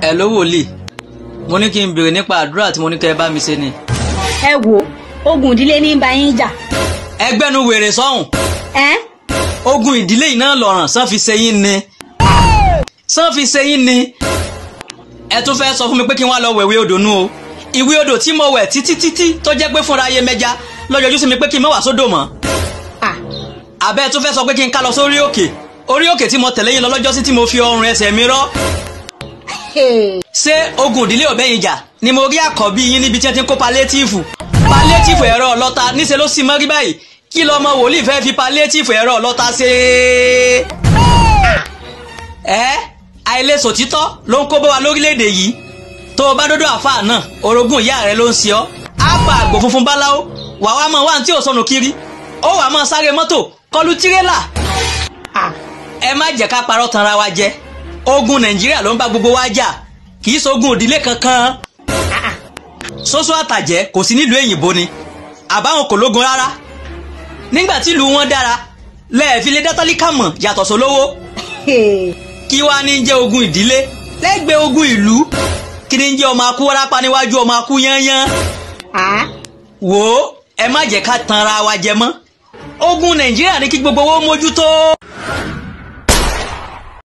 ẹ ló wòlíì mo ní kí n béèrè nípa àdúrà tí mo ní kẹ́ ẹ bá mi ṣe ni. ẹ wo ogun ìdílé ní bá yín jà ẹgbẹ́nu wèrè sọ́hùn ẹ ogun ìdílé yìí náà lọ̀ràn sàn fi ṣe yín ni sàn fi ṣe yín ni ẹ tún fẹ́ sọ fún mi pé kí n wá lọ wẹ̀wé odò nù o ìwé odò tí mo wẹ̀ títí títí tó jẹ́ pé fúnra ayé mẹ́ja lọ́jọ́jú sí mi pé kí n má wá sódò mọ́ à àbẹ́ tún fẹ́ sọ pé kí n ká lọ sórí òkè orí òkè tí mo tẹ̀lé yín lọ lọ́jọ́ sí tí mo fi ọrùn ẹsẹ̀ mi rọ́ ṣé ogun ìdílé ọ̀bẹ yìí jà ni mo rí àkọ́bí yín níbi tí wọ́n ti ń kó palétíìfù palétíìfù ẹ̀rọ ọlọ́ta níṣẹ́ ló sì mọ́rí báyìí kí lọ́mọ wòlíì fẹ́ fi palétíìfù ẹ̀rọ ọlọ́ta ṣe é. ẹ àìlèsò títọ́ ló ń kó bá wa lórílẹ̀‐èdè yìí tó o bá dọ́dọ̀ àfáà náà orogún ìyá rẹ ló ń ṣe ọ́ á pa àgbò funfun báláwo wàá wá mọ wá ní tí ò sọnù kiri ó wàá mọ sáré mọ́tò kọlu tirẹ́là à ẹ má jẹ́ ká parọ́ tanra wa jẹ ogun nàìjíríà ló ń bá gbogbo wa jà kì í ṣogun òdílé kankan ṣoṣo àtàjẹ́ kò sí nílùú èyìnbó ni àbáwọn kò lógun rárá nígbà tí ìlú wọn dára lẹ́ẹ̀fi lé dátálíkà mọ̀ yàtọ̀ sólówó kí wàá ní jẹ́ ogun ìdílé lẹ́gbẹ̀ẹ́ ogun ìlú kí ní jẹ́ ọmọ akú wárápá níwájú ọmọ akú yányán à wò ó ẹ má jẹ́ ká tanra wa jẹ mọ́ ogun nàìjíríà ní kí gbogbo owó mójútó.